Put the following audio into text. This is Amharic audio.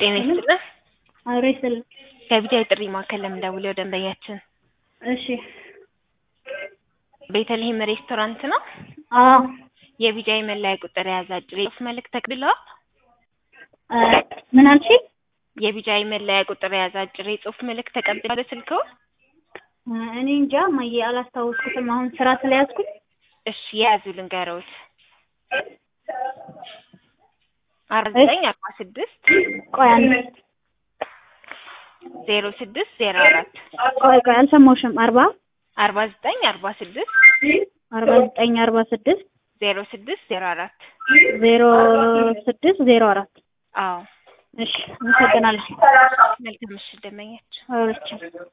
ጤና ይስጥልን። አብሮ ይስጥልን። ከቢጃይ ጥሪ ማዕከል ለምንደውለው ደንበኛችን እሺ። ቤተልሔም ሬስቶራንት ነው። አዎ የቢጃይ መለያ ቁጥር የያዘ አጭር የጽሁፍ መልእክት ተቀብለዋል? እ ምን አልሽኝ? የቢጃይ መለያ ቁጥር የያዘ አጭር የጽሁፍ መልእክት ተቀብለዋል በስልክዎ? እ እኔ እንጃ እማዬ አላስታወስኩትም። አሁን ስራ ስለያዝኩኝ እሺ የያዙ ልንገረውት አርባ ዘጠኝ አርባ ስድስት ቆይ አንዴ ዜሮ ስድስት ዜሮ አራት ቆይ ቆይ አልሰማሁሽም። አርባ አርባ ዘጠኝ አርባ ስድስት አርባ ዘጠኝ አርባ ስድስት ዜሮ ስድስት ዜሮ አራት ዜሮ ስድስት ዜሮ አራት አዎ እሺ አመሰግናለሁ። መልካም ምሽት ደንበኛችን አውርቻለሁ